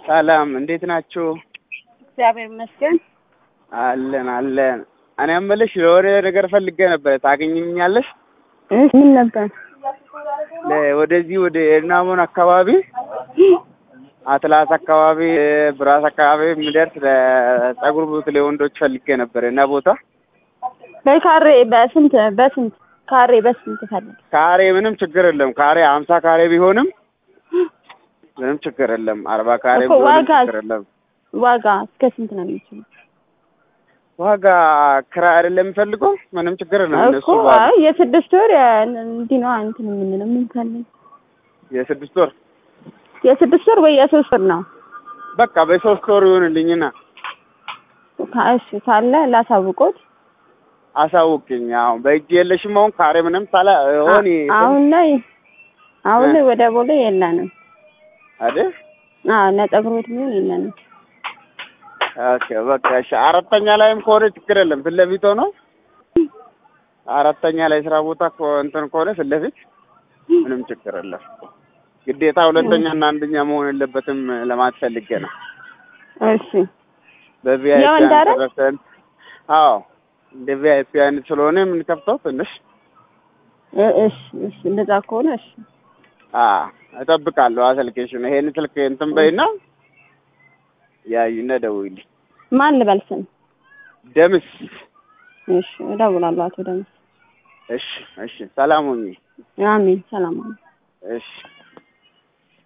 ሰላም እንዴት ናችሁ? እግዚአብሔር ይመስገን። አለን አለን። እኔ የምልሽ የሆነ ነገር ፈልጌ ነበር፣ ታገኝኛለሽ? እሺ ምን ነበር? ለ- ወደዚህ ወደ ኤርናሞን አካባቢ አትላስ አካባቢ ብራስ አካባቢ የሚደርስ ለጸጉር ቤት ለወንዶች ፈልጌ ነበር እና ቦታ በካሬ በስንት በስንት ካሬ በስንት ፈልግ? ካሬ ምንም ችግር የለም። ካሬ ሀምሳ ካሬ ቢሆንም ምንም ችግር የለም። አርባ ካሬ እኮ ቢሆንም ዋጋ- ችግር የለም። ዋጋ እስከ ስንት ነው የሚችለው? ዋጋ ክራይ አይደለም የሚፈልገው ምንም ችግር የለም። እነሱ እኮ ባሉ አይ የስድስት ወር የ- እንዲህ ነው እንትን የምንለው የምንፈልግ የስድስት ወር የስድስት ወር ወይ የሶስት ወር ነው? በቃ በሶስት ወር ይሆንልኝና ካ- እሺ ካለ ላሳውቆት። አሳውቅኝ። አሁን በእጅ የለሽም። አሁን ካሬ ምንም ሳላ ሆን አ- አሁን ላይ አሁን ላይ ወደ ቦሌ የለንም። አይደል? አዎ ለጸጉር ቤት የሚሆን የለንም። ኦኬ በቃ እሺ። አራተኛ ላይም ከሆነ ችግር የለም። ፊት ለፊት ሆኖ አራተኛ ላይ ስራ ቦታ ከሆ- እንትን ከሆነ ፊት ለፊት ምንም ችግር የለም። ግዴታ ሁለተኛ እና አንደኛ መሆን የለበትም ለማለት ፈልጌ ነው። እሺ በቪአይፒ የወንድ አይደል? አንተረሰን አዎ እንደ ቪአይፒ አይነት ስለሆነ የምንከፍተው ትንሽ እ- እሺ እሺ እንደዛ ከሆነ እሺ አ እጠብቃለሁ። አሰልኬሽን ይሄን ስልክ እንትን በይና ያዩና ደውይልኝ። ማን ልበል ስም? ደምስ እሺ እደውላለሁ አቶ ደምስ። እሺ እሺ። ሰላም ሁኚ። አሜን ሰላም አሜን። እሺ